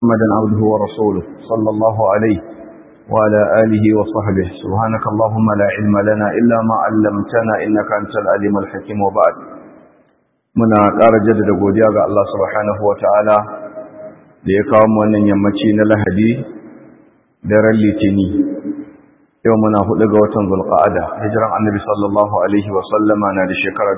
محمدا عبده ورسوله صلى الله عليه وعلى آله وصحبه سبحانك اللهم لا علم لنا إلا ما علمتنا إنك أنت العليم الحكيم وبعد muna ƙara jaddada godiya ga Allah subhanahu wa ta'ala da ya kawo wannan yammaci na lahadi daren litini yau muna hudu ga watan zulqa'ada hijiran annabi sallallahu alaihi wa sallama na da shekara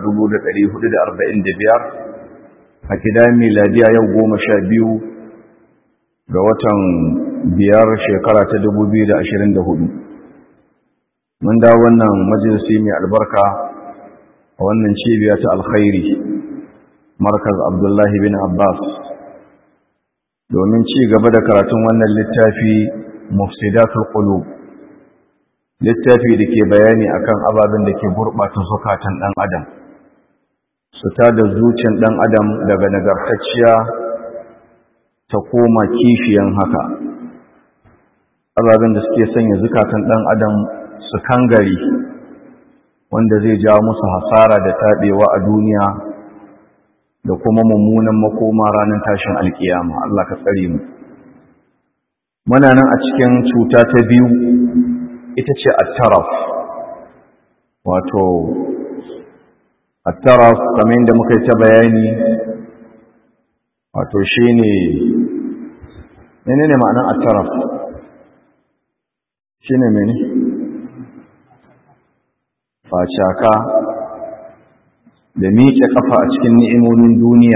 1445 a kidan miladiya yau goma sha biyu ga watan biyar shekara ta 2024 mun da wannan majalisi mai albarka a wannan cibiya ta alkhairi markaz abdullahi bin abbas domin ci gaba da karatun wannan littafi mufsidatul qulub littafi da ke bayani akan ababen da ke gurɓata zukatan ɗan adam su ta da zuciyar ɗan adam daga nagartacciya ta koma kishiyan haka ababen da suke sanya zukatan ɗan adam su kangare wanda zai jawo musu hasara da taɓewa a duniya da kuma mummunan makoma ranar tashin alkiyama Allah ka tsare mu muna nan a cikin cuta ta biyu ita ce attaraf wato attaraf kamar yadda muka yi ta bayani wato shine menene ma'anar attaraf shine mene facaka da miƙe ƙafa a cikin ni'imomin duniya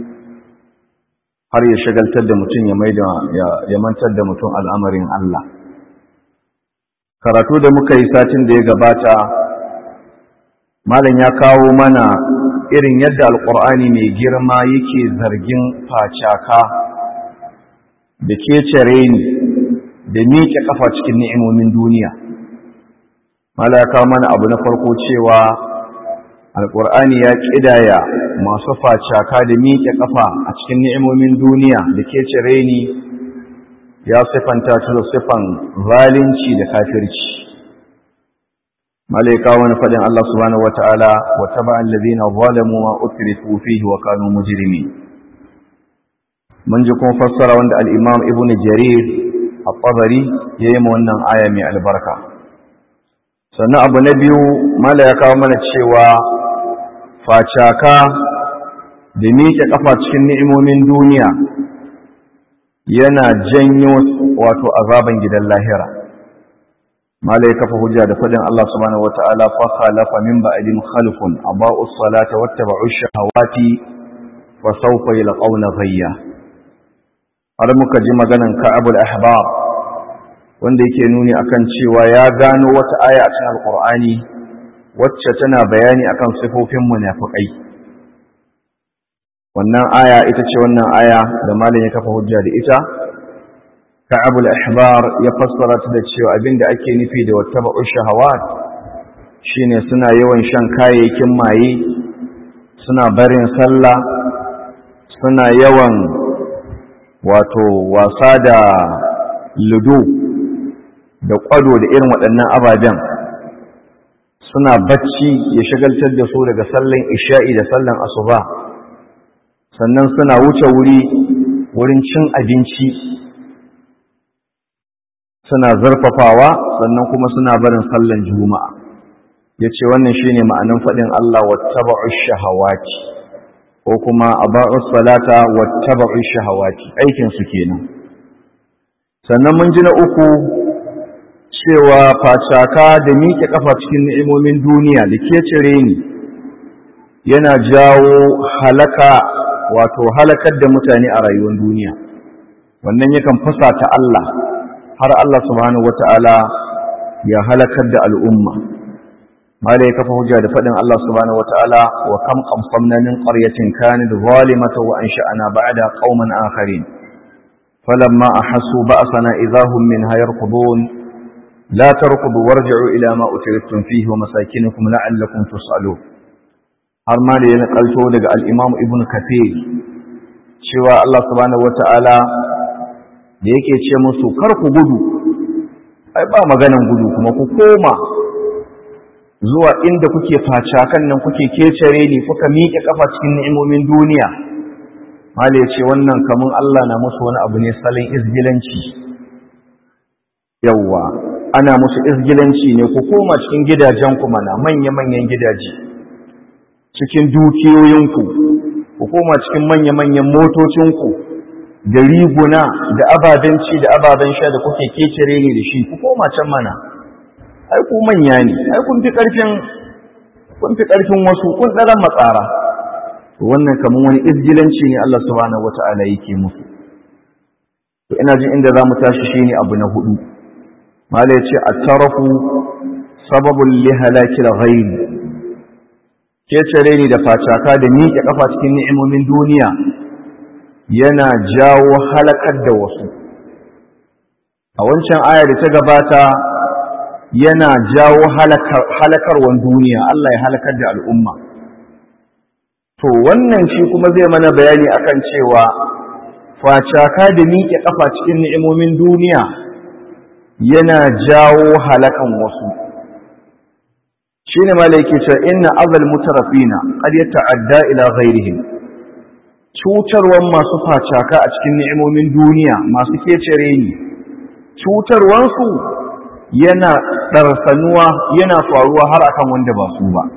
har ya shagaltar da mutum ya mai ya mantar da mutum al'amarin Allah karatu da muka yi satin da ya gabata malam ya kawo mana irin yadda alƙur'ani mai girma yake zargin facaka da kecere ni da miƙe ƙafa cikin ni'imomin duniya malam ya kawo mana abu na farko cewa alƙur'ani ya ƙidaya masu facaka da miƙe ƙafa a cikin ni'imomin duniya da ke cire ni ya siffanta ta da siffan zalunci da kafirci malaika wani faɗin Allah subhanahu wata'ala wa taba allazina zalamu ma utrifu fihi wa kanu mujrimin mun ji kuma fassara wanda al-imam ibnu jarir at-tabari yayi ma wannan aya mai albarka sannan abu na biyu mala ya kawo mana cewa facaka da miƙe ƙafa cikin ni'imomin duniya yana janyo wato azaban gidan lahira malai kafa hujja da fadin Allah subhanahu wata'ala fa khalafa min ba'din khalfun aba'u salata wattaba'u shahawati fa sawfa yalqawna ghayya har muka ji maganan Ka'abul Ahbar wanda yake nuni akan cewa ya gano wata aya a cikin Alqur'ani wacce tana bayani akan sifofin munafiqai wannan aya ita ce wannan aya da malam ya kafa hujja da ita Ka'abul Ahbar ya fassara ta da cewa abinda ake nufi da wattaba'u shahawat shine suna yawan shan kayayyakin maye suna barin sallah suna yawan wato wasa da ludo da kwado da irin waɗannan ababen suna bacci ya shagaltar da su daga sallan isha'i da sallan asuba sannan suna wuce wuri wurin cin abinci suna zarfafawa sannan kuma suna barin sallan juma'a ya ce wannan shi ne ma'anin faɗin Allah wattaba'u shahawati ko kuma aba'u salata wattaba'u shahawati aikinsu kenan sannan mun ji na uku cewa facaka da miƙe ƙafa cikin ni'imomin duniya da ke cire ni yana jawo halaka wato halakar da mutane a rayuwar duniya wannan yakan fasa ta Allah har Allah subhanahu wata'ala ya halakar da al'umma mala ya kafa hujja da faɗin Allah subhanahu wata'ala wa kam qamsamna min qaryatin kanat zalimatan wa ansha'na ba'da qauman akharin falamma ahassu ba'sana idahum minha yarkudun لا تركضوا وارجعوا إلى ما أترفتم فيه ومساكنكم لعلكم تسألون har ma da ya nakalto daga al'imam ibn kathir cewa Allah subhanahu wa ta'ala da yake ce musu kar ku gudu ai ba maganan gudu kuma ku koma zuwa inda kuke facakan nan kuke kecere ne kuka miƙe kafa cikin ni'imomin duniya mali ce wannan kamun Allah na musu wani abu ne salin izgilanci yawwa ana musu izgilanci ne ku koma cikin gidajenku mana manya-manyan gidaje cikin dukiyoyinku ku koma cikin manya-manyan motocinku da riguna da ababen ci da ababen sha da kuke kecere ne da shi ku koma can mana ai ku manya ne ai kun fi karfin kun fi karfin wasu kun daren matsara to wannan kaman wani izgilanci ne Allah subhanahu wata'ala yake musu to ina jin inda zamu tashi shine abu na hudu mala yace at-tarafu sababul li halakil ghayr kecere ne da facaka da miƙe kafa cikin ni'imomin duniya yana jawo halakar da wasu a wancan aya da ta gabata yana jawo halakarwan duniya Allah ya halakar da al'umma to wannan shi kuma zai mana bayani akan cewa facaka da miƙe ƙafa cikin ni'imomin duniya yana jawo halakan wasu shi ne mala yake cewa inna azal mutarafina qad yata'adda ila ghairihim cutarwan masu facaka a cikin ni'imomin duniya masu kecere ni cutarwansu yana ɗarsanuwa yana faruwa har akan wanda ba su ba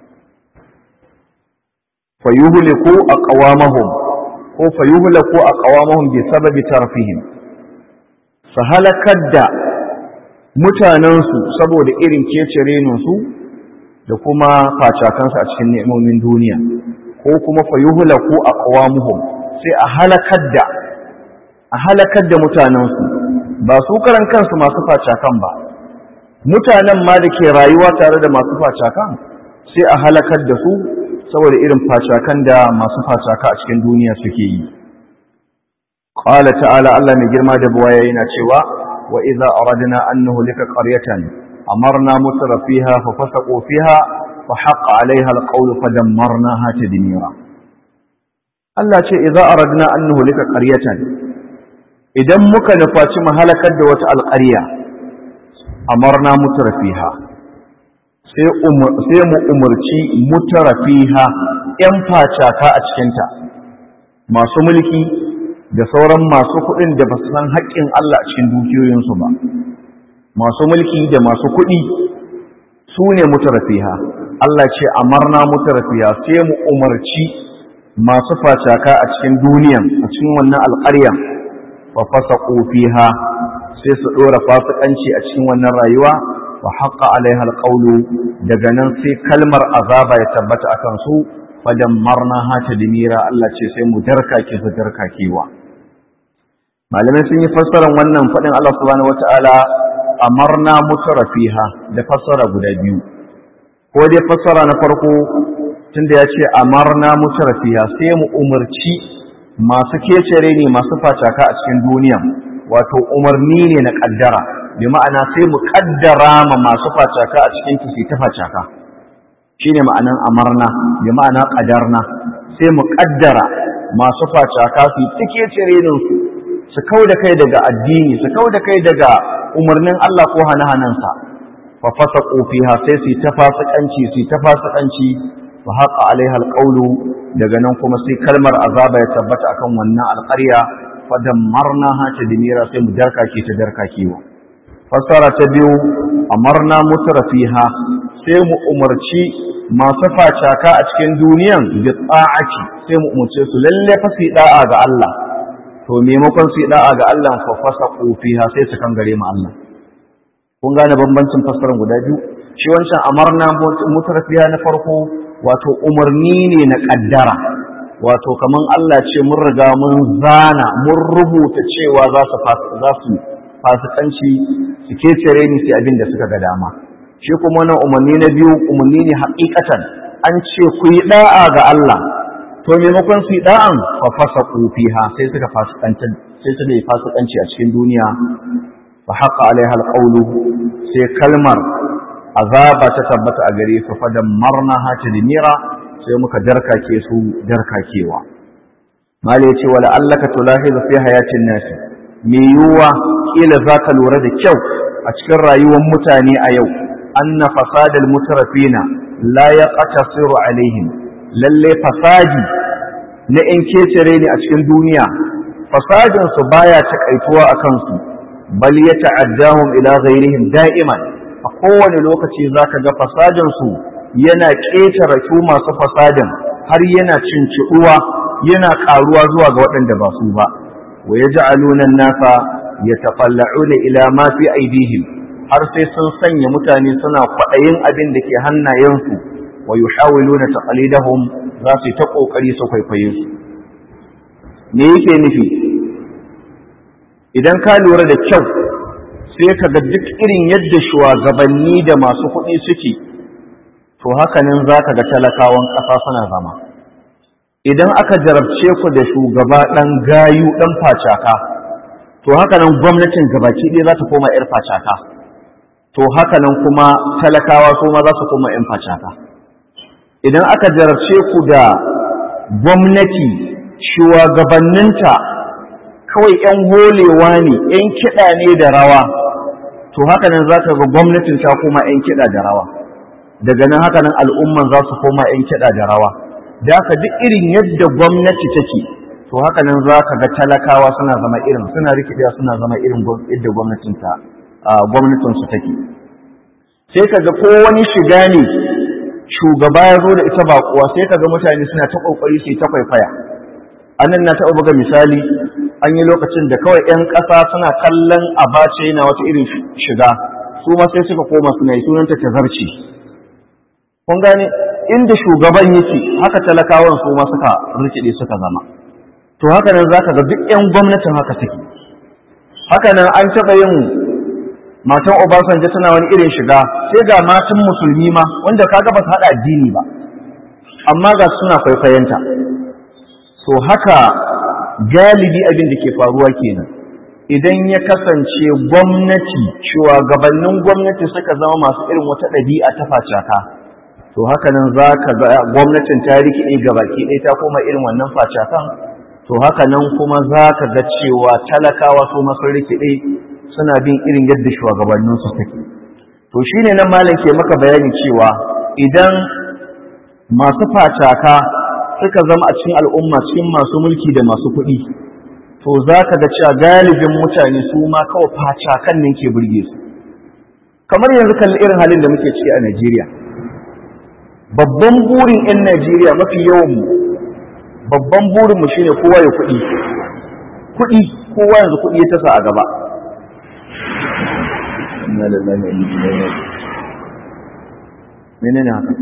fayuhliku aqwamahum ko fayuhlaku aqwamahum bi sababi tarfihim su halakar da mutanensu saboda irin kecerenunsu da kuma facakansu a cikin ni'imomin duniya ko kuma fayuhlaku aqwamuhum sai a halakar da a halakar da mutanensu ba su karan kansu masu facakan ba mutanen ma da ke rayuwa tare da masu facakan sai a halakar da su saboda irin facakan da masu facaka a cikin duniya suke yi qala ta'ala Allah mai girma da buwaya yana cewa wa idza aradna an nuhlika qaryatan amarna mutrafiha fa fasaqu fiha fa haqqa 'alayha al-qawlu fa dammarnaha tadmira Allah ce idza aradna an nuhlika qaryatan idan muka nufaci mu halakar da wata alƙarya amarna mutrafiha sai mu umarci mutarafiha ‘yan facaka a cikinta masu mulki da sauran masu kuɗin da ba su san haƙƙin Allah a cikin dukiyoyinsu ba masu mulki da masu kuɗi su ne mutarafiha Allah ce amarna mutarafiha sai mu umarci masu facaka a cikin duniyan a cikin wannan alƙarya fa fasa fiha sai su ɗora fasikanci a cikin wannan rayuwa wa haƙa alaiha alƙaulu daga nan sai kalmar azaba ya tabbata akan su fadan marna hata dimira Allah ce sai mu darkake su darkakewa malamai sun yi fassarar wannan faɗin Allah subhanahu wata'ala amarna mutrafiha da fassara guda biyu ko dai fassara na farko tunda ya ce amarna mutrafiha sai mu umarci masu kecere ne masu facaka a cikin duniya wato umarni ne na ƙaddara bi ma'ana sai mu kaddara ma masu facaka a cikin kisi ta facaka shine ma'anan amarna bi ma'ana qadarna sai mu kaddara masu facaka su tike cirenin su su kauda kai daga addini su kauda kai daga umarnin Allah ko hana-hanansa fa fasaqu fiha sai su ta fasikanci su ta fasikanci wa haqa alaiha alqawlu daga nan kuma sai kalmar azaba ya tabbata akan wannan alqarya fa dammarnaha tadmira sai mu darkake ta darkakewa fassara ta biyu amarna mutrafiha sai mu umarci masu facaka a cikin duniyan bi ta'ati sai mu umarce su lalle fa su da'a ga Allah to maimakon su da'a ga Allah fa fasaqu fiha sai su kan gare mu Allah kun gane bambancin fassarar guda biyu shi wancan amarna mutrafiha na farko wato umarni ne na kaddara wato kaman Allah ce mun riga mun zana mun rubuta cewa za su za su fasikanci su kecere ni sai abin da suka ga dama shi kuma wannan umarni na biyu umarni ne haƙiƙatan an ce ku yi da'a ga Allah to maimakon su yi da'an fa fasaqu fiha sai suka fasikanci sai suka yi fasikanci a cikin duniya fa haqa alaiha alqawlu sai kalmar azaba ta tabbata a gare su fa dammarna ha tadmira sai muka darkake su darkakewa mali yace wala allaka tulahizu fi hayatin nasi me yiwuwa kila zaka lura da kyau a cikin rayuwar mutane a yau anna fasadal mutarafina la yaqtasiru alaihim lalle fasadi na ‘yan kecere ne a cikin duniya fasadinsu baya takaituwa a kansu bal ya ta'addahum ila ghairihim da'iman a kowane lokaci zaka ga fasadinsu yana ƙetare su masu fasadin har yana cinciɗuwa yana ƙaruwa zuwa ga waɗanda ba su ba wa yaj'aluna an-nasa yatafalla'una ila ma fi aydihim har sai sun sanya mutane suna kwaɗayin abin da ke hannayensu wa yuhawiluna taqlidahum za su yi ta ƙoƙari su kwaikwaye su me yake nufi idan ka lura da kyau sai ka ga duk irin yadda shugabanni da masu kuɗi suke to hakanan za ka ga talakawan ƙasa suna zama idan aka jarabce ku da shugaba ɗan gayu ɗan facaka to hakanan gwamnatin gabaki ɗaya za ta koma 'yar facaka to hakanan kuma talakawa su ma za su koma 'yan facaka idan aka jarabce ku da gwamnati shugabanninta kawai 'yan holewa ne 'yan kiɗa ne da rawa to haka nan za ka ga gwamnatin ta koma 'yan kiɗa da rawa daga nan haka nan al'umman za su koma 'yan kiɗa da rawa da haka duk irin yadda gwamnati take to haka nan za ka ga talakawa suna zama irin suna rikidewa suna zama irin yadda gwamnatin ta gwamnatin su take sai ka ga ko wani shiga ne shugaba ya zo da ita ba kuwa sai ka ga mutane suna ta kokari su yi ta kwaikwaya anan na taɓa buga misali an yi lokacin da kawai 'yan ƙasa suna kallon abace yana wata irin shiga su ma sai suka koma suna yi sunanta ta zarci kun gane inda shugaban yake haka talakawan su ma suka rikide suka zama to haka nan za ka ga duk 'yan gwamnatin haka take haka nan an taɓa yin matan obasanjo tana wani irin shiga sai ga matan musulmi ma wanda kaga ba su haɗa addini ba amma ga suna kwaikwayonta to haka galibi abin da ke faruwa kenan idan ya kasance gwamnati shugabannin gwamnati suka zama masu irin wata ɗabi'a ta facaka to haka nan za ka ga gwamnatin ta rikide ga baki ɗaya ta koma irin wannan facakan to haka nan kuma za ka ga cewa talakawa su masu rikide suna bin irin yadda shugabanninsu take to shine nan malam ke maka bayani cewa idan masu facaka suka zama a cikin al'umma cikin masu mulki da masu kuɗi to za ka ga cewa galibin mutane su ma kawai facakan nan ke burge su kamar yanzu kalli irin halin da muke ciki a Najeriya babban burin 'yan Najeriya mafi yawan mu babban burin mu shine kowa ya kuɗi kuɗi kowa yanzu kuɗi ya tasa a gaba menene haka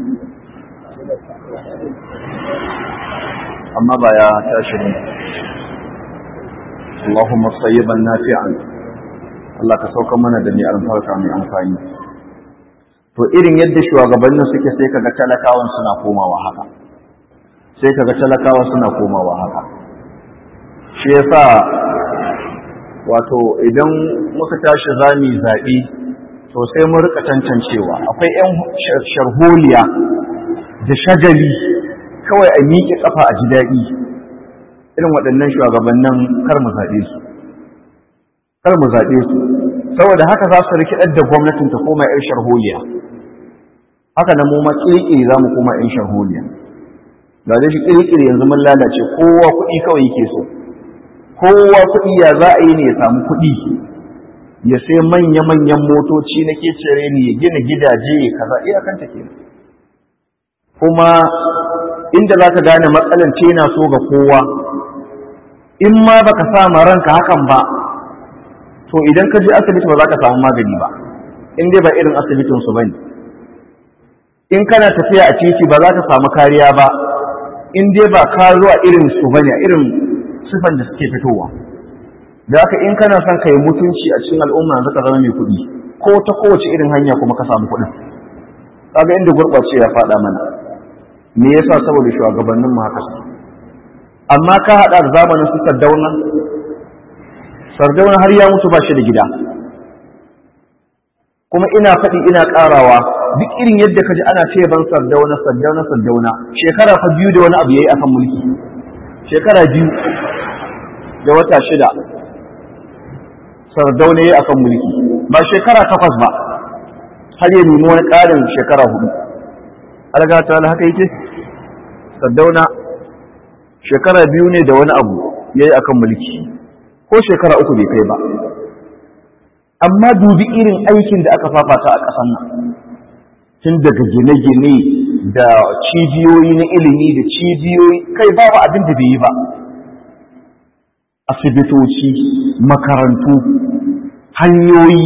amma ba ya tashi ne Allahumma sayyiban nafi'an Allah ka sauka mana da ni alfarka mai amfani to irin yadda shugabannin suke sai kaga talakawan suna komawa haka sai kaga talakawa suna komawa haka shi yasa wato idan muka tashi zami zaɓi to sai mun rika tantancewa akwai 'yan sharholiya da shagali kawai a miƙe ƙafa a ji daɗi irin waɗannan shugabannin kar mu zaɓe su kar mu zaɓe su saboda haka za su rikidar da gwamnatin ta koma 'yan sharholiya haka nan mu ma ƙirƙiri za mu koma 'yan sharholiya ga da shi ƙirƙiri yanzu mun lalace kowa kuɗi kawai yake so kowa kuɗi ya za a yi ne ya samu kuɗi ya sai manya-manyan motoci na kecere ne ya gina gidaje ya kaza iyakanta ke kuma inda za ka gane matsalan ce na so ga kowa in ma baka sa ma ranka hakan ba to idan ka je asibiti ba za ka samu magani ba in dai ba irin asibitin su bane in kana tafiya a titi ba za ka samu kariya ba in dai ba ka zuwa irin su bane irin sifan da suke fitowa da haka in kana son ka yi mutunci a cikin al'umma yanzu ka zama mai kuɗi ko ta kowace irin hanya kuma ka samu kuɗin kaga inda gurɓace ya faɗa mana me yasa saboda shugabannin mu haka amma ka haɗa da zamanin su sardauna sardauna har ya mutu ba shi da gida kuma ina faɗi ina ƙarawa duk irin yadda ka ji ana ce ban sardauna sardauna sardauna shekara fa biyu da wani abu yayi akan mulki shekara biyu da wata shida sardauna yayi akan mulki ba shekara takwas ba har ya nemi wani ƙarin shekara hudu alga ta haka yake sardauna shekara biyu ne da wani abu ya yi a kan mulki ko shekara uku bai kai ba amma dubi irin aikin da aka fafata a ƙasan nan tun daga gine-gine da cibiyoyi na ilimi da cibiyoyi kai babu abin da bai yi ba asibitoci makarantu hanyoyi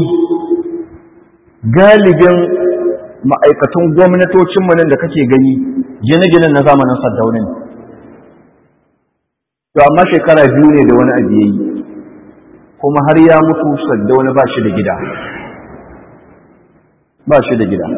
galibin ma'aikatan gwamnatocinmu nan da kake gani gine-ginen na zamanin saddaunin to amma shekara biyu ne da wani abu yayi kuma har ya mutu saddauna ba shi da gida ba shi da gida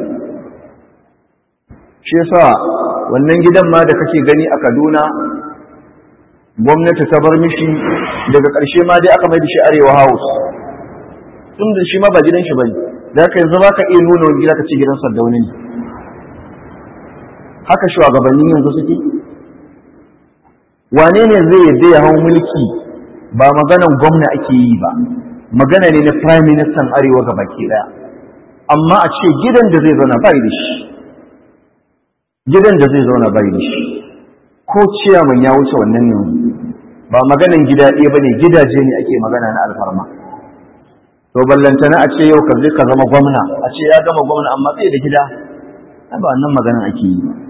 shi yasa wannan gidan ma da kake gani a Kaduna gwamnati ta bar mishi daga ƙarshe ma dai aka mai da shi Arewa House tun da shi ma ba gidan shi bane da haka yanzu baka iya nuna wani gida ka ce gidan Sardauna ne haka shugabannin yanzu suke wane ne zai yadda ya hau mulki ba maganan gwamna ake yi ba magana ne na prime minister arewa ga baki daya amma a ce gidan da zai zauna bai da shi gidan da zai zauna bai da shi ko ciyaman ya wuce wannan ne ba maganan gida ɗaya ba ne gidaje ne ake magana na alfarma to ballantana a ce yau ka zai ka zama gwamna a ce ya gama gwamna amma bai da gida ba wannan maganan ake yi ba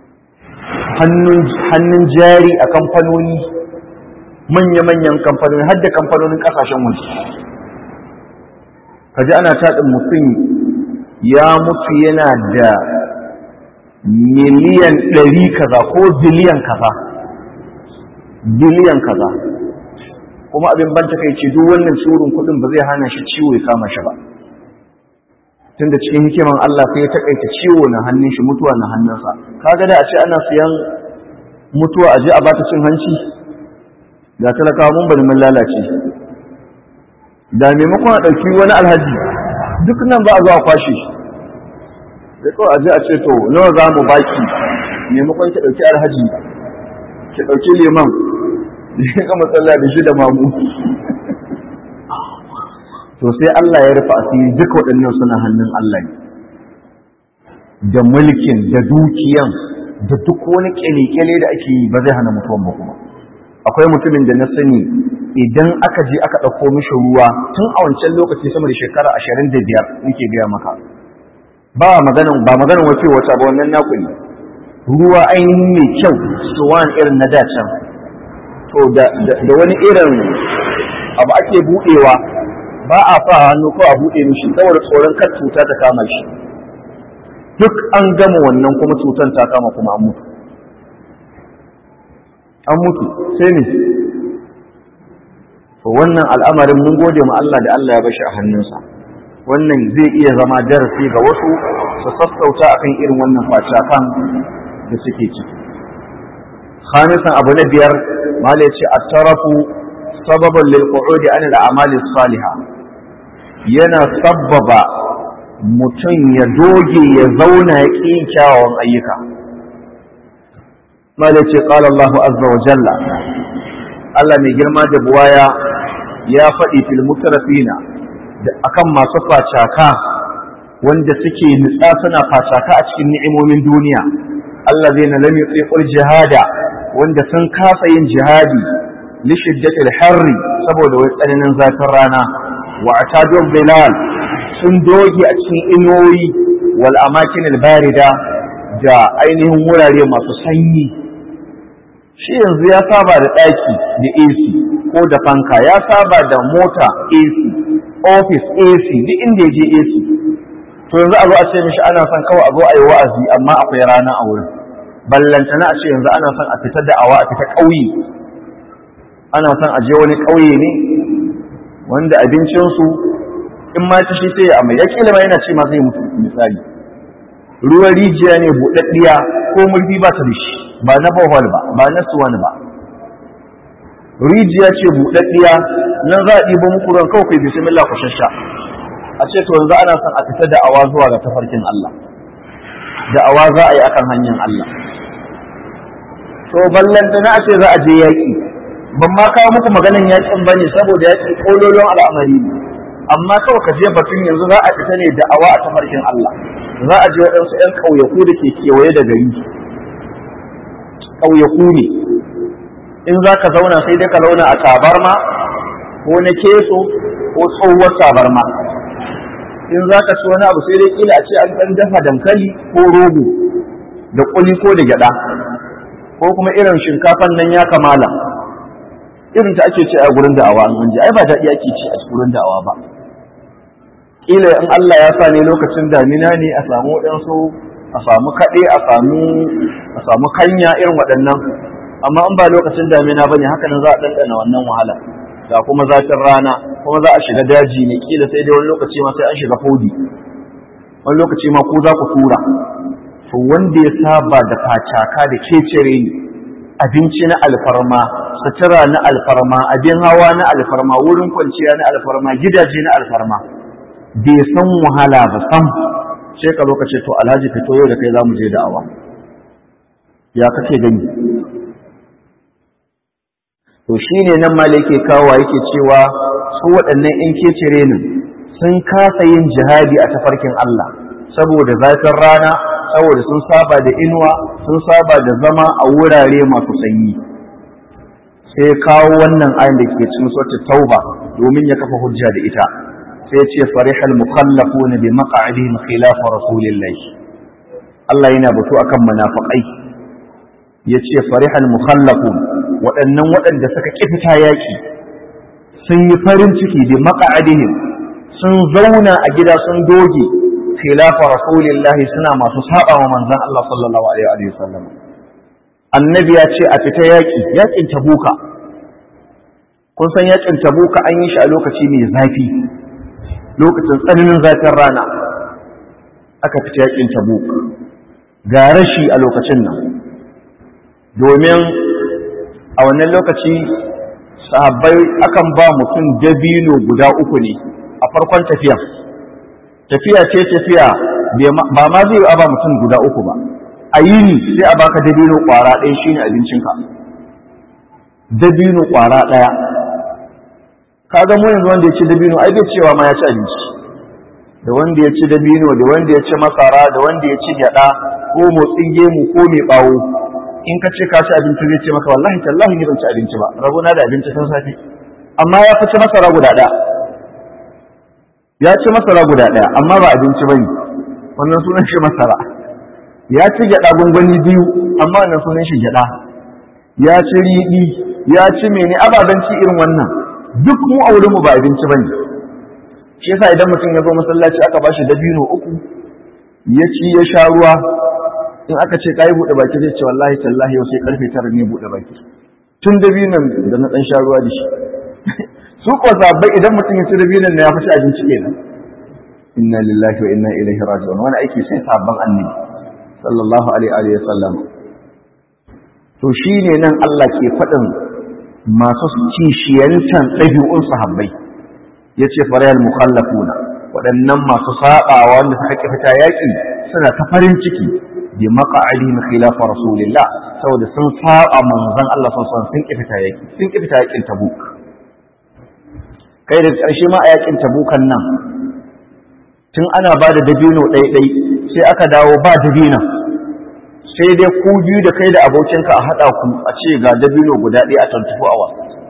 hannun jari a kamfanoni manya-manyan kamfanoni har da kamfanonin kasashen waje kaji ana taɗin mutum ya mutu yana da miliyan ɗari kaza ko biliyan kaza biliyan kaza kuma abin ban takaici duk wannan tsorin kuɗin ba zai hana shi ciwo ya kama shi ba tunda cikin hikiman Allah sai ya takaita ciwo na hannun shi mutuwa na hannunsa kaga da a ce ana siyan mutuwa a je a bata cin hanci da talakawa mun bari mun lalace da maimakon a ɗauki wani alhaji duk nan ba a zuwa kwashe sai kawai a je a ce to nawa za mu baki maimakon ki ɗauki alhaji ki ɗauki liman da shi ga matsala da shi da mamu to sai Allah ya rufe asiri duka waɗannan suna hannun Allah ne da mulkin da dukiyan da duk wani kyale-kyale da ake yi ba zai hana mutuwan ba kuma akwai mutumin da na sani idan aka je aka ɗauko mishi ruwa tun a wancan lokaci sama da shekara ashirin da biyar nake gaya maka ba maganan ba maganan wace wata ba wannan naku ne ruwa ainihin mai kyau suwan irin na dacan to da wani irin abu ake buɗewa ba a sa hannu ko a buɗe mishi saboda tsoron kar cuta ta kama shi duk an gama wannan kuma cutar ta kama kuma an mutu an mutu sai ne to wannan al'amarin mun gode ma Allah da Allah ya bashi a hannunsa wannan zai iya zama darasi ga wasu su sassauta akan irin wannan facakan da suke ciki khamisan abu na biyar mala yace at-tarafu sababan lil qu'udi an al-a'mali salihah yana sabbaba mutum ya doge ya zauna ya ƙi kyawawan ayyuka mala yace qala Allahu azza wa jalla Allah mai girma da buwaya ya faɗi fil mutarafina da akan masu facaka wanda suke nutsa suna facaka a cikin ni'imomin duniya Allah zai na lam yuqiqul jihada wanda sun kasa yin jihadi li shiddatil harri saboda wai tsananin zafin rana wa atadun bilal sun doge a cikin inuwoyi wal amakin al barida da ainihin wurare masu sanyi shi yanzu ya saba da ɗaki da AC ko da fanka ya saba da mota AC office AC duk inda ya je AC to yanzu a zo a ce mishi ana son kawai a zo a yi wa'azi amma akwai rana a wurin ballantana a ce yanzu ana son a fita da awa a fita ƙauye ana son a je wani ƙauye ne wanda abincinsu in ma ta shi sai ya amai ya kila ma yana ce ma zai mutu misali ruwan rijiya ne buɗaɗɗiya ko murfi ba ta da shi ba na bohol ba ba na suwan ba rijiya ce buɗaɗɗiya nan za a ɗiba muku ruwan kawai kai bismillah ku shasha a ce to yanzu ana son a fita da awa zuwa ga tafarkin Allah da awa za a yi akan hanyar Allah to ballanta na ce za a je yaƙi ban ma kawo muku maganan yaƙin ba ne saboda yaƙi ƙololon al'amari ne amma kawai ka je batun yanzu za a fita ne da awa a tafarkin Allah za a je waɗansu 'yan ƙauyaku da ke kewaye da gari ƙauyaku ne in za ka zauna sai dai ka zauna a tabarma ko na keso ko tsohuwar tabarma in za ka ci wani abu sai dai kila a ce an ɗan dafa dankali ko rogo da kuli ko da gyaɗa ko kuma irin shinkafan nan ya kamala irin ta ake ce a gurin da'awa an ji ai ba daɗi ake ce a gurin da'awa ba kila in Allah ya sa ne lokacin damina ne a samu waɗansu a samu kaɗe a samu a samu kanya irin waɗannan amma in ba lokacin damina bane haka nan za a ɗanɗana wannan wahala ga kuma zafin rana kuma za a shiga daji ne kila sai dai wani lokaci ma sai an shiga fodi wani lokaci ma ko za ku tura to wanda ya saba da facaka da kecere ne abinci na alfarma sutura na alfarma abin hawa na alfarma wurin kwanciya na alfarma gidaje na alfarma bai san wahala ba sam sai ka lokaci to alhaji fito yau da kai za mu je da'awa ya kake gani to shine nan ma yake kawo yake cewa su waɗannan in kecere ne sun kasa yin jihadi a tafarkin Allah saboda zafin rana saboda sun saba da inuwa sun saba da zama a wurare masu sanyi sai kawo wannan ayin da ke cikin sautin tauba domin ya kafa hujja da ita sai ya ce farihal mukhallafuna bi maq'adihim khilaf rasulillah Allah yana batu akan munafiqai yace farihal mukhallafun waɗannan waɗanda suka kifita yaki sun yi farin ciki bi maq'adihim sun zauna a gida sun doge khilafa rasulillahi suna masu saba wa manzon Allah sallallahu alaihi wa sallam annabi ya ce a fita yaki yakin tabuka kun san yakin tabuka an yi shi a lokaci mai zafi lokacin tsananin zafin rana aka fita yakin tabuk ga rashi a lokacin nan domin a wannan lokaci sahabbai akan ba mutum dabino guda uku ne a farkon tafiya tafiya ce tafiya ba ma zai a ba mutum guda uku ba a yini sai a baka dabino kwara ɗaya shine abincinka dabino kwara ɗaya kaga mu yanzu wanda ya ci dabino ai bai cewa ma ya ci abinci da wanda ya ci dabino da wanda ya ci masara da wanda ya ci gyada ko motsin gemu ko mai bawo in ka ce ka ci abinci zai ce maka wallahi tallahi ni ban ci abinci ba rabona da abinci tun safe amma ya fi ci masara guda ɗaya ya ci masara guda ɗaya amma ba abinci bane wannan sunan shi masara ya ci gyada gungwani biyu amma wannan sunan shi gyada ya ci riɗi ya ci mene ababen ci irin wannan duk mu a wurinmu ba abinci bane shi yasa idan mutum ya zo masallaci aka ba shi dabino uku ya ci ya sha ruwa in aka ce kai buɗe baki zai ce wallahi tallahi yau sai karfe tara ne buɗe baki tun dabinon da na ɗan sha ruwa da shi su ko sabbai idan mutum ya ci dabinon na ya fi abinci kenan inna lillahi wa inna ilaihi raji'un wani aiki sai sabban annabi sallallahu alaihi wa sallam to shine nan Allah ke faɗin masu kishiyantan ɗabi'un sahabbai ya ce farayar mukhallafuna waɗannan masu saɓawa wanda suka ƙi fita yaƙi suna ta farin ciki bi maqa'adihim khilafa rasulillah saboda sun saba manzon Allah sallallahu alaihi sun ƙi fita yaƙi sun ƙi fita yaƙin tabuk kai da ƙarshe ma a yaƙin tabukan nan tun ana ba da dabino ɗaiɗai sai aka dawo ba dabina sai dai ku biyu da kai da abokinka a haɗa ku a ce ga dabino guda ɗaya a tantufu awa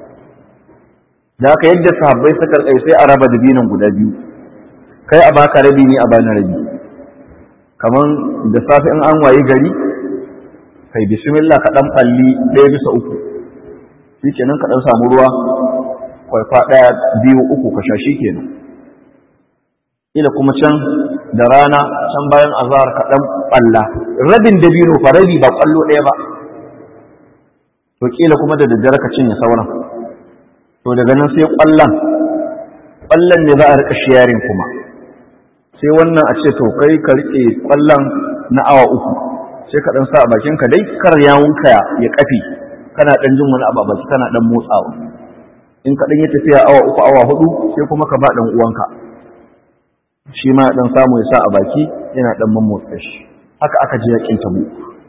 da haka yadda sahabbai suka kai sai a raba dabinon guda biyu kai a baka rabi ne a bani rabi kaman da safe in an wayi gari kai bismillah ka dan falli ɗaya bisa uku shikenan ka dan samu ruwa kwaifa ɗaya biyu uku ka sha shikenan ila kuma can da rana can bayan azhar ka dan balla rabin dabino fa rabi ba kwallo ɗaya ba to kila kuma da daddare ka cinye sauran to daga nan sai kwallon kwallon ne za a rika sharing kuma sai wannan a ce to kai ka rike kwallon na awa uku sai ka dan sa a bakin ka dai kar yawunka ya kafi kana dan jin wani abu a baki kana dan motsawa in ka dan yi tafiya awa uku awa hudu sai kuma ka ba dan uwanka shi ma dan samu ya sa a baki yana dan mammotsa shi haka aka ji yakin tabu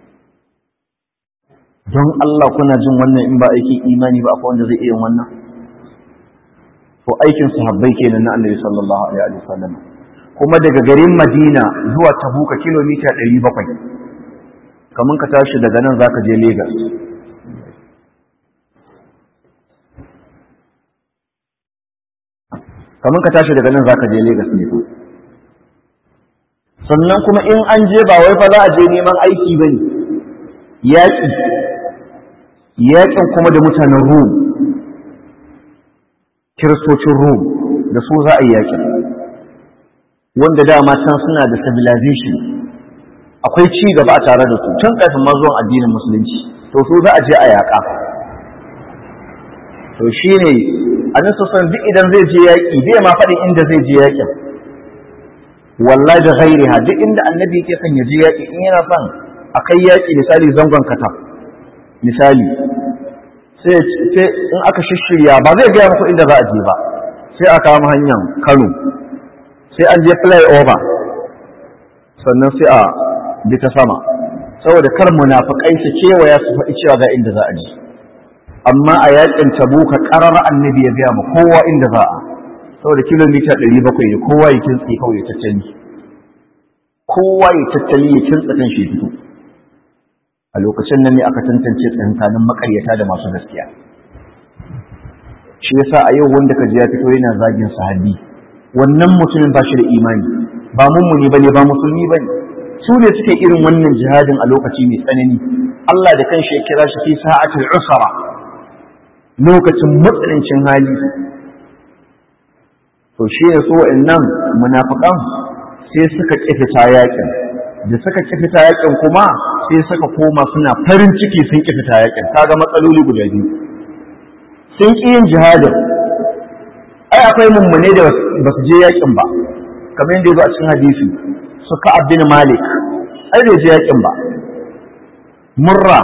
don Allah kuna jin wannan in ba aikin imani ba akwai wanda zai iya wannan to aikin sahabbai kenan na Annabi sallallahu alaihi wasallam kuma daga garin Madina zuwa Tabuka kilomita 700 kaman ka tashi daga nan zaka je Lagos kamar ka tashi daga nan zaka je Lagos ne ko sannan kuma in an je ba wai fa za a je neman aiki bane yaƙi yaƙin kuma da mutanen Rum kiristocin Rum da su za a yi yaƙin wanda dama can suna da civilization akwai ci gaba a tare da su tun kafin ma zuwan addinin musulunci to su za a je a yaƙa to shine annabi sallallahu duk idan zai je yaƙi bai ma faɗin inda zai je yaƙin wallahi da ghairiha duk inda annabi yake son ya je yaƙi in yana son a kai yaƙi misali zangon kata misali sai in aka shishirya ba zai gaya muku inda za a je ba sai a kama hanyar Kano sai an je flyover sannan sai a bi ta sama saboda kar munafikai su kewaya su faɗi cewa ga inda za a je amma a yakin tabuka ƙarar annabi ya gaya ma kowa inda za a saboda kilomita ɗari bakwai ne kowa ya kintsi kawai ya tattali kowa ya tattali ya kintsa kan shi fito a lokacin nan ne aka tantance tsakanin makaryata da masu gaskiya shi yasa a yau wanda ka ji ya fito yana zagin sahabi wannan mutumin ba shi da imani ba mummuni bane ba musulmi bane su ne suke irin wannan jihadin a lokaci mai tsanani Allah da kanshi ya kira shi fi sa'atul usra lokacin matsanancin hali to shi ne so nan munafiqan sai suka kifita yakin da suka kifita yakin kuma sai suka koma suna farin ciki sun kifita yakin kaga matsaloli guda biyu sun ƙi yin jihadin ai akwai mummune da ba su je yakin ba kamar yadda ya zo a cikin hadisi su ka abin malik ai bai je yakin ba murra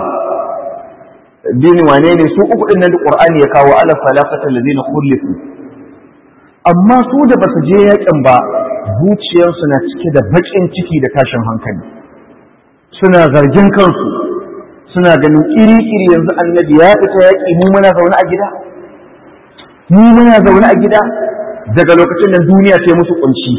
bin wane ne su uku din nan da qur'ani ya kawo ala salafata alladhina khulifu amma su da ba su je yakin ba zuciyarsu na cike da baƙin ciki da tashin hankali suna zargin kansu suna ganin iri-iri yanzu annabi ya fita yaƙi mu muna zaune a gida mu muna zaune a gida daga lokacin da duniya ce musu kunci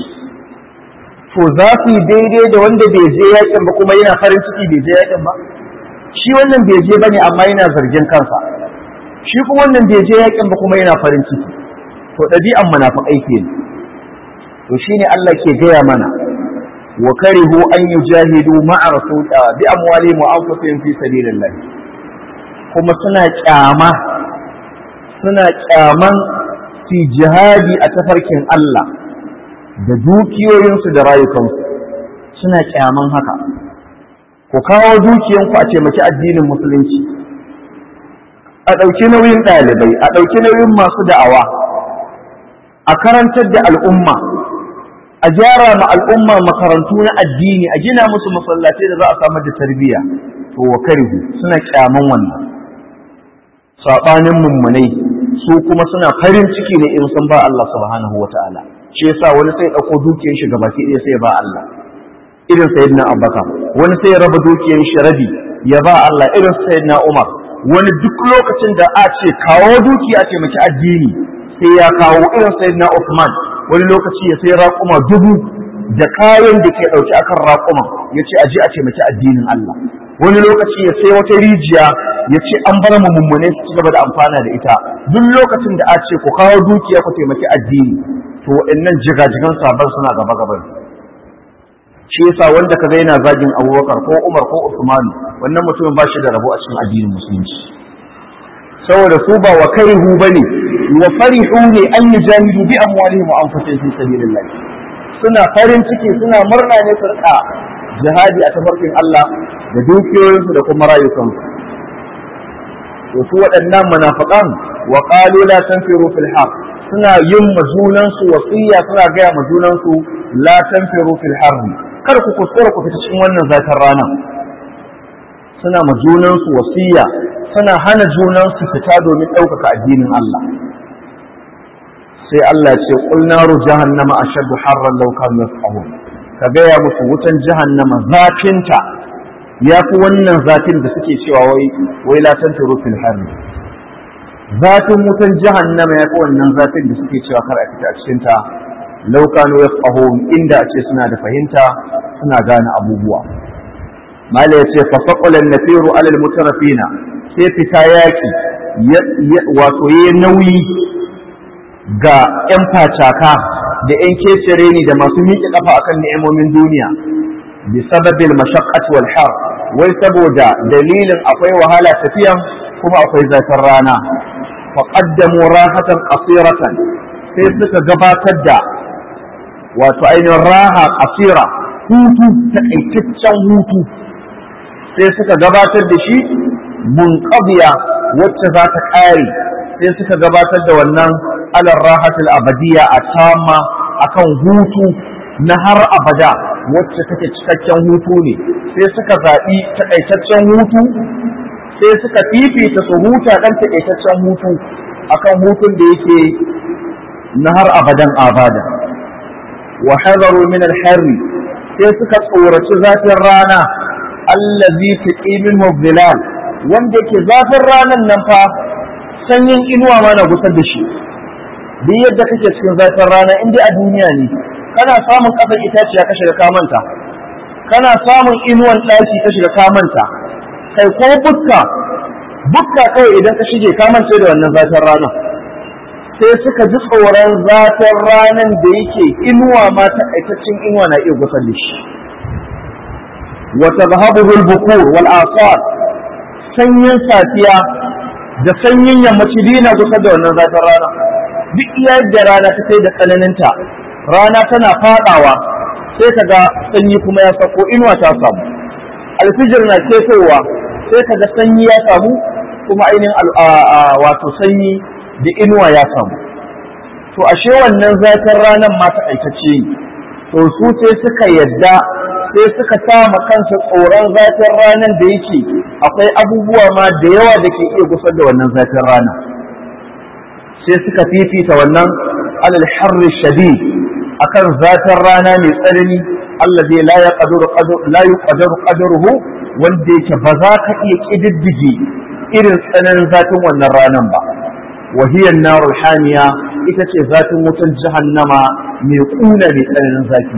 to za su yi daidai da wanda bai je yaƙin ba kuma yana farin ciki bai je yaƙin ba shi wannan bai je bane amma yana zargin kansa shi kuma wannan bai je yaƙin ba kuma yana farin ciki to ɗabi'an munafiqai kenan to shine Allah ke gaya mana wa karihu an yujahidu ma'a rasul bi amwalihim wa anfusihim fi sabilillah kuma suna kyama suna kyaman fi jihadi a tafarkin Allah da dukiyoyinsu da rayukansu suna kyaman haka ku kawo dukiyanku a taimaki addinin musulunci a ɗauki nauyin ɗalibai a ɗauki nauyin masu da'awa a karantar da al'umma a gyara ma al'umma makarantu na addini a gina musu masallatai da za a samar da tarbiyya to wa karihu suna kyaman wannan sabanin mummunai su kuma suna farin ciki ne in sun ba Allah subhanahu wataala shi yasa wani sai dauko dukiyar shi gabaki ɗaya sai ba Allah irin sayyidina Abubakar wani sai ya raba dukiyar shi rabi ya ba Allah irin sayyidina Umar wani duk lokacin da a ce kawo dukiya ce maki addini sai ya kawo irin sayyidina Uthman wani lokaci ya sai raƙuma dubu da kayan da ke ɗauki akan raƙuma ya ce aje a taimaki addinin Allah wani lokaci ya sai wata rijiya ya ce an bar mu mummune su ci gaba da amfana da ita duk lokacin da a ce ku kawo dukiya ku taimaki addini to waɗannan jigajigan sabon suna gaba gaban shi yasa wanda kaga yana zagin Abubakar ko Umar ko Usman wannan mutumin ba shi da rabo a cikin addinin musulunci saboda su ba wa karihu bane wa farihu ne an yujahidu bi amwalihim wa anfusihim fi sabilillah suna farin ciki suna murna ne su rika jihadi a tafarkin Allah da dukiyoyinsu da kuma rayukansu to su waɗannan munafiqan wa qalu la tanfiru fil haqq suna yin majunansu wasiya suna gaya majunansu la tanfiru fil harb kar ku kuskura ku fita cikin wannan zafin rana suna majunansu wasiya suna hana junansu fita domin ɗaukaka addinin Allah sai Allah ce qul naru jahannama ashaddu harran law kanu yafqahun ka gaya musu wutan jahannama zafinta ya fi wannan zafin da suke cewa wai wai la tanfiru fil harb zafin wutan jahannama ya fi wannan zafin da suke cewa kar a fita a cikin ta law kanu yafqahun inda a ce suna da fahimta suna gane abubuwa mala ya ce fa faqala an-nafiru ala al-mutarafina sai fita yaki wato yayi nauyi ga 'yan facaka da 'yan kecere ni da masu miƙe ƙafa akan ni'imomin duniya bi sababil mashaqqat wal har wai saboda dalilin akwai wahala tafiyan kuma akwai zafin rana fa qaddamu rahatan qasiratan sai suka gabatar da wato ainihin raha qasira hutu takaitaccen hutu sai suka gabatar da shi munqadiya wacce za ta ƙare sai suka gabatar da wannan alar rahatul abadiya a tamma akan hutu na har abada wacce take cikakken hutu ne sai suka zaɓi takaitaccen hutu sai suka fifita su huta ɗan takaitaccen hutu akan hutun da yake na har abadan abada wa hadaru min al-harri sai suka tsoraci zafin rana allazi taqi minhu dhilal wanda ke zafin ranan nan fa sanyin inuwa ma na gusar da shi duk yadda kake cikin zafin rana in dai a duniya ne kana samun ƙasar itaciya ka shiga kamanta kana samun inuwan ɗaki ka shiga kamanta kai ko bukka bukka kawai idan ka shige kamance da wannan zafin rana sai suka ji tsoron zafin ranan da yake inuwa ma takaitaccen inuwa na iya gusar da shi wa tadhhabuhu al-bukur wal asar sanyin safiya da sanyin yammaci dina gusar da wannan zafin rana duk iya yadda rana ta kai da tsananinta rana tana fadawa sai ka ga sanyi kuma ya sako inuwa ta samu alfijir na ketowa sai ka ga sanyi ya samu kuma ainihin wato sanyi da inuwa ya samu to ashe wannan zafin ranar ma takaitacce ne to su sai suka yadda sai suka sama kansa tsoron zafin ranar da yake akwai abubuwa ma da yawa da ke iya gusar da wannan zafin rana sai suka fifita wannan alal harri shadid akan zafin rana mai tsanani allazi la yaqdiru la yuqdaru qadruhu wanda yake ba za ka iya kididdige irin tsananin zafin wannan ranan ba wa hiya an-narul hamiya ita ce zafin wutan jahannama mai kuna mai tsananin zafi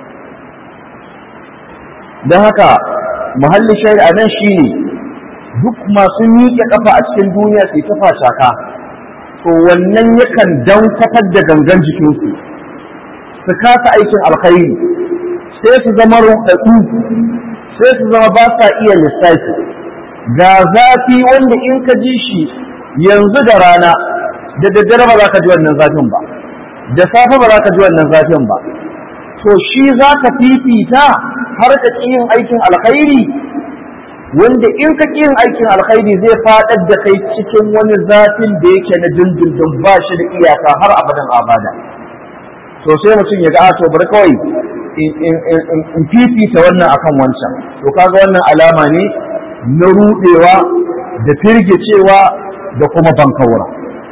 don haka muhallin shari'a nan shine duk masu miƙe kafa a cikin duniya sai ta shaka to wannan yakan dankafar da gangan jikinsu su kasa aikin alkhairi sai su zama ruɗaɗɗu sai su zama ba sa iya lissafi ga zafi wanda in ka ji shi yanzu da rana da daddare ba za ka ji wannan zafin ba da safe ba za ka ji wannan zafin ba to shi za ka fifita har ka ƙi yin aikin alkhairi wanda in ka ƙi yin aikin alkhairi zai faɗar da kai cikin wani zafin da yake na dindindin ba shi da iyaka har abadan abada to sai mutum ya ga a to bari kawai in fifita wannan akan wancan to kaga wannan alama ne na rudewa da firgicewa da kuma bankaura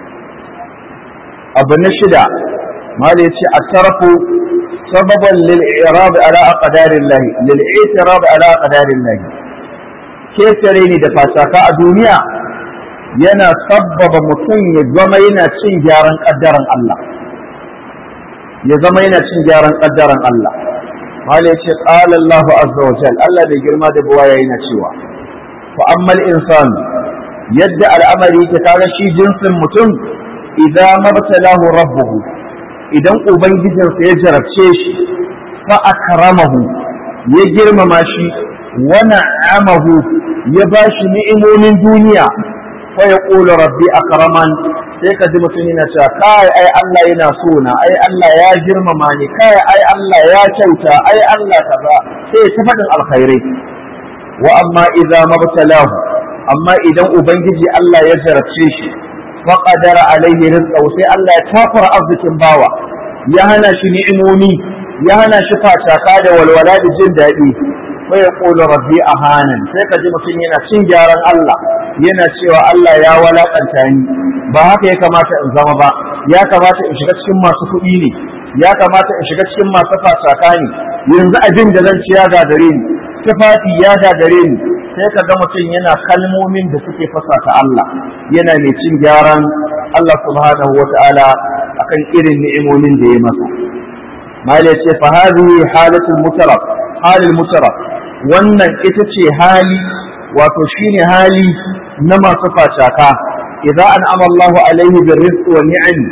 abu na shida mala yace at-tarafu sababan lil i'rab ala aqdarillah lil i'tirab ala aqdarillah ketare ne da fasaka a duniya yana sabbaba mutum ya zama yana cin gyaran kaddaran Allah ya zama yana cin gyaran kaddaran Allah mala yace qala Allah azza wa jalla Allah da girma da buwaya yana cewa fa ammal insan yadda al'amari yake kaga shi jinsin mutum idan mabtalahu rabbuhu idan ubangijinsa ya jarabce shi fa akramahu ya girmama shi wa na'amahu ya bashi ni'imomin duniya fa yaqulu rabbi akraman sai ka ji mutum yana cewa kai ai Allah yana so na ai Allah ya girmama ni kai ai Allah ya kyauta ai Allah kaza sai ta faɗin alkhairai wa amma idza mabtalahu amma idan ubangiji Allah ya jarabce shi fa qadara alaihi rizqahu sai Allah ya tafara arzikin bawa ya hana shi ni'imomi ya hana shi fataka da walwala da jin daɗi fa yaqulu rabbi ahanan sai ka ji mutum yana cin gyaran Allah yana cewa Allah ya walakanta ni ba haka ya kamata in zama ba ya kamata in shiga cikin masu kuɗi ne ya kamata in shiga cikin masu fataka ne yanzu abin da zan ci ya gagare ni tufafi ya gagare ni sai ka ga mutum yana kalmomin da suke fasata Allah yana mai cin gyaran Allah subhanahu wa ta'ala akan irin ni'imomin da ya masa malai ce fa hadhihi halatul mutaraf halul mutaraf wannan ita ce hali wato shine hali na masu fataka idan an'ama Allahu alaihi bir rizq wa ni'am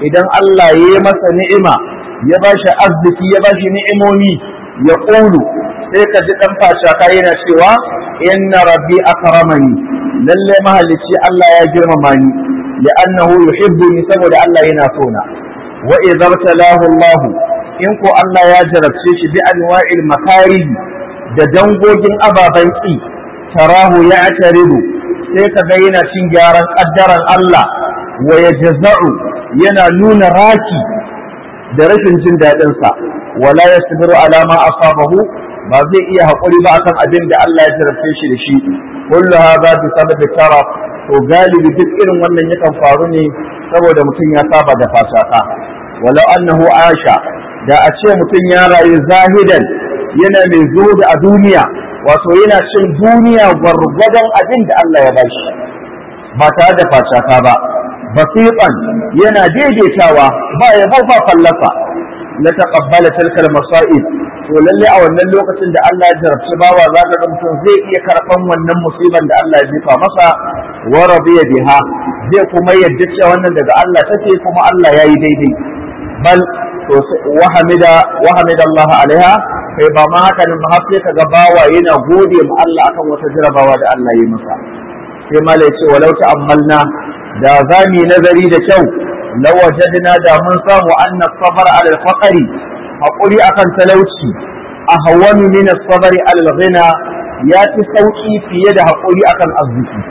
idan Allah ya yi masa ni'ima ya ba shi arziki ya ba shi ni'imomi ya ƙulu sai ka ji ɗan facaka yana cewa inna rabbi akramani lalle mahalicci Allah ya girmama ni li'annahu yuhibbuni saboda Allah yana so na wa idza talahu Allah in ko Allah ya jarabce shi bi anwa'il makarih da dangogin ababan ki tarahu ya ataridu sai ka ga yana cin gyaran kaddaran Allah wa yajza'u yana nuna raki da rashin jin daɗin sa wala yasbiru ala ma asabahu ba zai iya haƙuri ba akan abin da Allah ya jarabce shi da shi kullu hadha bi sababi taraf to galibi duk irin wannan yakan faru ne saboda mutum ya saba da fasaka walau annahu asha da a ce mutum ya rayu zahidan yana mai zuhudu a duniya wato yana cin duniya gwargwadon abin da Allah ya bashi ba tare da fasaka ba basiqan yana daidaitawa ba ya ba fallasa la taqabbala tilkal masa'ib to lalle a wannan lokacin da Allah ya jarabci bawa za ka ga mutum zai iya karɓan wannan musiban da Allah ya jefa masa wa radiya biha zai kuma yadda cewa wannan daga Allah take kuma Allah ya yi daidai bal to wa hamida wa hamida Allah alaiha kai ba ma haka nan har sai kaga bawa yana gode ma Allah akan wata jarabawa da Allah ya masa sai mala ya ce walau ta'ammalna da zami nazari da kyau lawajadna da mun samu anna sabar ala al-faqri haƙuri akan talauci a hawanu min sabari al-ghina ya fi sauƙi fiye da haƙuri akan arziki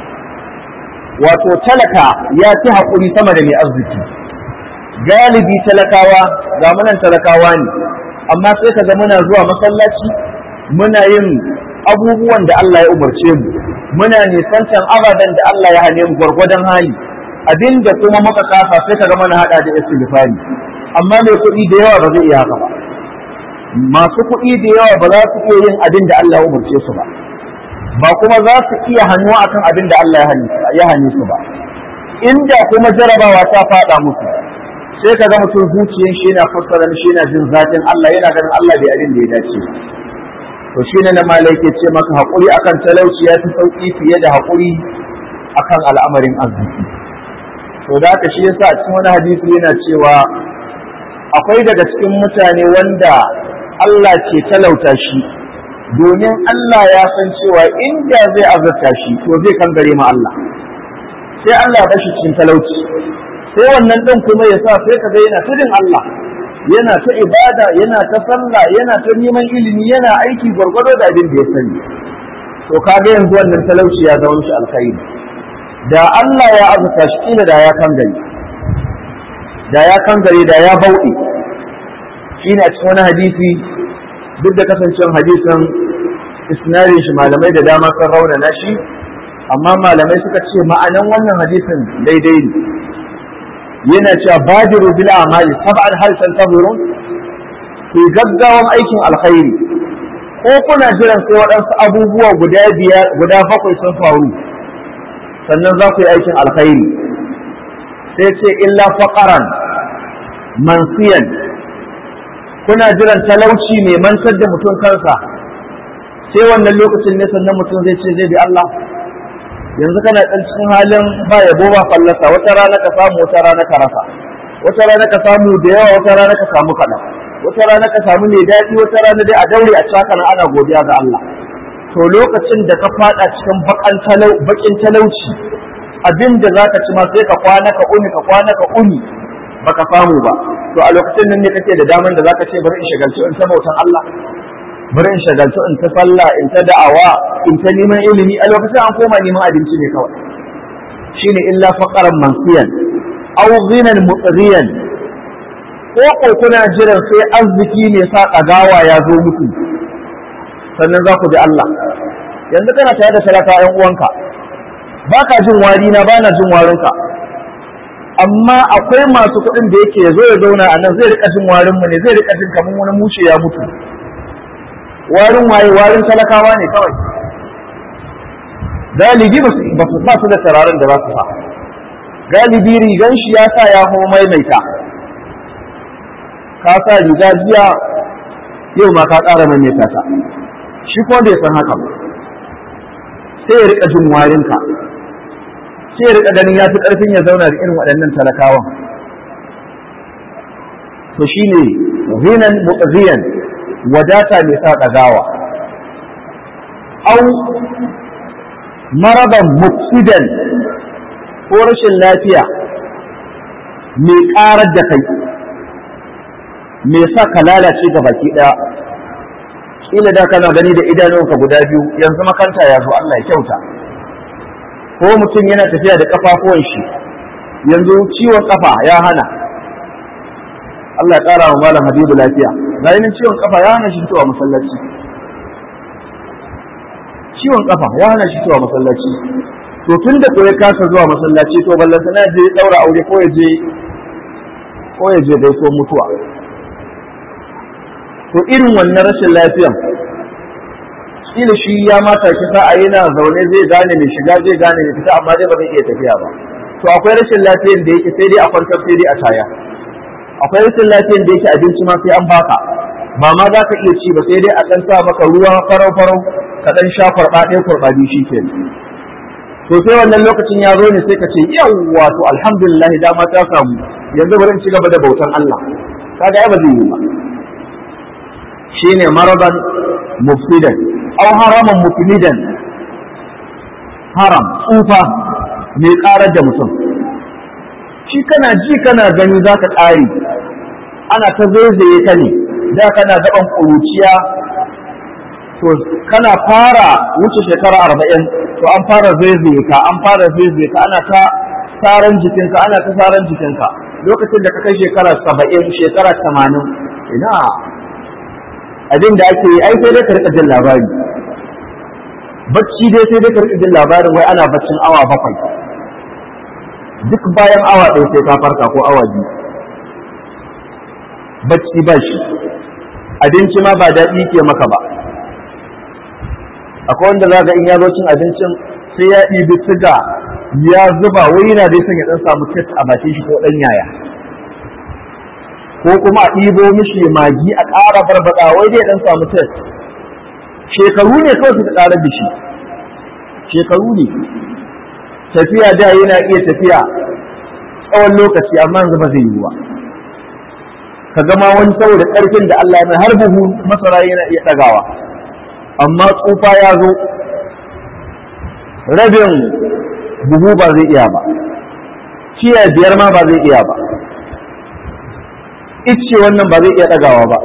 wato talaka ya fi haƙuri sama da mai arziki galibi talakawa ga munan talakawa ne amma sai ka ga muna zuwa masallaci muna yin abubuwan da Allah ya umarce mu muna nisantan ababen da Allah ya hane mu gwargwadon hali abinda kuma muka kafa sai ka ga mana hada da istighfari amma mai kuɗi da yawa ba zai iya haka ba masu kuɗi da yawa ba za su iya yin abin da Allah ya umarce su ba ba kuma za su iya hannuwa akan abin da Allah ya hane su ba inda kuma jarabawa ta faɗa musu sai ka ga mutum zuciyar shi yana fassara shi yana jin zafin Allah yana ganin Allah bai abin da ya dace to shi ne na malai ke ce maka haƙuri akan talauci ya fi sauƙi fiye da haƙuri akan al'amarin arziki to da haka shi yasa a cikin wani hadisi yana cewa akwai daga cikin mutane wanda Allah ke talauta shi domin Allah ya san cewa inda zai azurta shi to zai kangare ma Allah sai Allah ya shi cikin talauci sai wannan ɗin kuma ya sa sai ka ga yana tudin Allah yana ta ibada yana ta sallah yana ta neman ilimi yana aiki gwargwado da abin da ya sani to kaga yanzu wannan talauci ya zama shi alkhairi da Allah ya azurta shi kila da ya kangare da ya kangare da ya bauɗe shi ne a cikin wani hadisi duk da kasancewar hadisin isnadin shi malamai da dama sun raunana shi amma malamai suka ce ma'anan wannan hadisin daidai ne yana cewa badiru bil amali sab'an hal tantazirun ku gaggawan aikin alkhairi ko kuna jiran sai waɗansu abubuwa guda biyar guda bakwai sun faru sannan za ku yi aikin alkhairi sai ce illa faqaran mansiyan kuna jiran talauci mai mantar da mutum kansa sai wannan lokacin ne sannan mutum zai ce zai bi Allah yanzu kana ɗan cikin halin ba yabo ba fallasa wata rana ka samu wata rana ka rasa wata rana ka samu da yawa wata rana ka samu kaɗan wata rana ka samu mai daɗi wata rana dai a daure a caka na ana godiya ga Allah to lokacin da ka faɗa cikin baƙin talauci abin da za ka ci ma sai ka kwana ka uni ka kwana ka uni baka samu ba to a lokacin nan ne kake da daman da zaka ce bari in shagaltu in ta bautan Allah bari in shagaltu in ta sallah in ta da'awa in ta neman ilimi a lokacin an koma neman abinci ne kawai shine illa faqaran mansiyan aw ghinan mutriyan ko ko kuna jiran sai arziki ne sa kagawa ya zo muku sannan za ku bi Allah yanzu kana tare da talaka ƴan uwanka baka jin wari na bana jin warinka amma akwai masu kuɗin da yake zo ya zauna a nan zai rika jin warin mu ne zai rika jin kamar wani mushe ya mutu warin waye warin talakawa ne kawai galibi ba su ba su da tararen da za su sa galibi rigan shi ya sa ya kuma maimaita ka sa riga jiya yau ma ka ƙara maimaita ta shi kuma bai san haka ba sai ya rika jin warinka sai ya rika ganin ya fi ƙarfin ya zauna da irin waɗannan talakawan to shine ghinan muqziyan wadata mai sa ɗagawa au maraban mufsidan ko rashin lafiya mai ƙarar da kai mai sa ka lalace ga baki ɗaya ƙila da kana gani da idanunka guda biyu yanzu makanta ya zo Allah ya kyauta ko mutum yana tafiya da ƙafafuwan shi yanzu ciwon ƙafa ya hana Allah ya ƙara wa malam Habibu lafiya ga yanin ciwon ƙafa ya hana shi zuwa masallaci ciwon ƙafa ya hana shi zuwa masallaci to tun da ko ya kasa zuwa masallaci to ballan sana je daura aure ko ya je ko ya je gaiko mutuwa to irin wannan rashin lafiyan kila shi ya mata kisa a yana zaune zai gane mai shiga zai gane mai fita amma dai ba zai iya tafiya ba to akwai rashin lafiyan da yake sai dai a kwantar sai dai a taya akwai rashin lafiyan da yake abinci ma sai an baka ba ma za ka iya ci ba sai dai a ɗan sa maka ruwa farau farau ka ɗan sha kurɓa ɗaya kurɓa biyu shi ke to sai wannan lokacin ya zo ne sai ka ce yawwa to alhamdulillah dama ta samu yanzu bari in ci gaba da bautan Allah kaga ai ba zai yi ba shine maradan mufsidan aw haraman mufnidan haram tsufa mai karar da mutum shi kana ji kana gani za ka ƙare ana ta zaizaye ka ne da kana gaban ƙuruciya to kana fara wuce shekara arba'in to an fara zaizaye ka an fara zaizaye ka ana ta saran jikinka ana ta saran jikinka lokacin da ka kai shekara saba'in shekara tamanin ina abin da ake yi ai sai dai ka rika jin labari bacci dai sai dai ka rika jin labarin wai ana baccin awa bakwai duk bayan awa ɗaya sai ka farka ko awa biyu bacci ba shi abinci ma ba daɗi ke maka ba akwai wanda za ga in ya zo cin abincin sai ya ɗibi siga ya zuba wai yana dai son ya ɗan samu tet a bakin shi ko ɗan yaya ko kuma a ɗibo mishi magi a ƙara barbaɗa wai dai ɗan samu tet shekaru ne kawai suka ƙara da shi shekaru ne tafiya da yana iya tafiya tsawon lokaci amma yanzu ba zai yi ba ka gama wani saboda ƙarfin da Allah mai har buhu masara yana iya ɗagawa amma tsufa ya zo rabin buhu ba zai iya ba ciya biyar ma ba zai iya ba ice wannan ba zai iya ɗagawa ba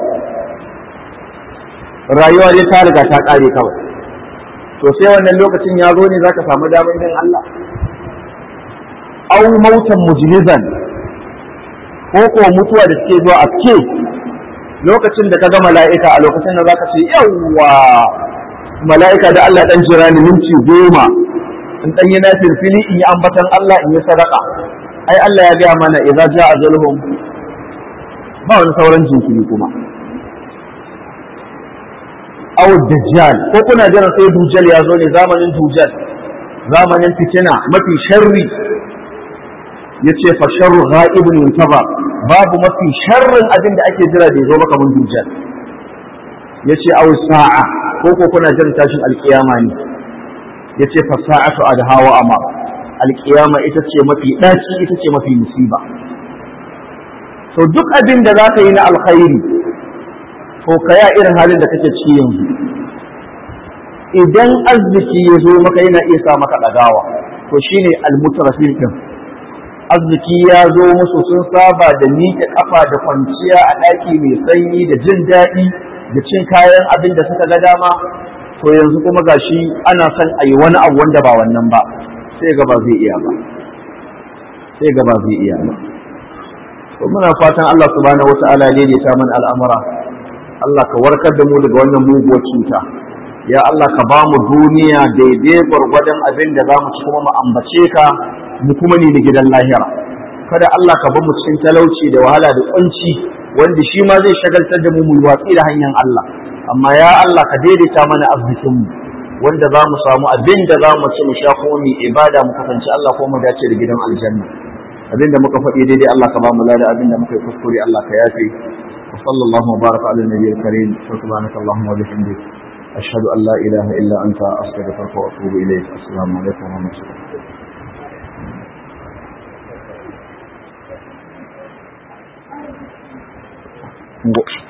rayuwa dai ta riga ta ƙare kawai to sai wannan lokacin ya zo ne za ka samu damar yin Allah au mautan mujlizan ko ko mutuwa da suke zuwa a ke lokacin da ka ga mala'ika a lokacin da zaka ce yawwa mala'ika da Allah dan jira ni minti goma in dan yi nafil fili in yi ambatan Allah in yi sadaka ai Allah ya gaya mana idza jaa ajaluhum ba wani sauran jinkiri kuma aw dajjal ko kuna jiran sai dujjal ya zo ne zamanin dujjal zamanin fitina mafi sharri yace fa sharru ghaibun yuntaba babu mafi sharrin abin da ake jira da yazo maka mun dujjal yace aw sa'a ko ko kuna jiran tashin alkiyama ne yace fa sa'atu adha wa amar alkiyama ita ce mafi daci ita ce mafi musiba to duk abin da zaka yi na alkhairi to kaya irin halin da kake ciki yanzu idan arziki ya zo maka yana iya sa maka ɗagawa to shine almutrafin din arziki ya zo musu sun saba da miƙe kafa da kwanciya a ɗaki mai sanyi da jin daɗi da cin kayan abin da suka ga dama to yanzu kuma gashi ana son a yi wani abu wanda ba wannan ba sai ga ba zai iya ba sai ga ba zai iya ba to muna fatan Allah subhanahu wata'ala ne ya ta mana al'amura Allah ka warkar da mu daga wannan muguwar cuta ya Allah ka ba mu duniya daidai gwargwadon abin da za mu ci kuma mu ambace ka mu kuma ni da gidan lahira kada Allah ka ba mu cikin talauci da wahala da kunci wanda shi ma zai shagaltar da mu mu watsi da hanyar Allah amma ya Allah ka daidaita mana arzikin mu wanda za mu samu abin da za mu ci mu sha kuma mu ibada mu kasance Allah ko mu dace da gidan aljanna abin da muka faɗi daidai Allah ka ba mu lada abin da muka yi kuskure Allah ka yafe وصلى الله وبارك على النبي الكريم سبحانك اللهم وبحمدك أشهد أن لا إله إلا أنت أستغفرك وأتوب إليك السلام عليكم ورحمة الله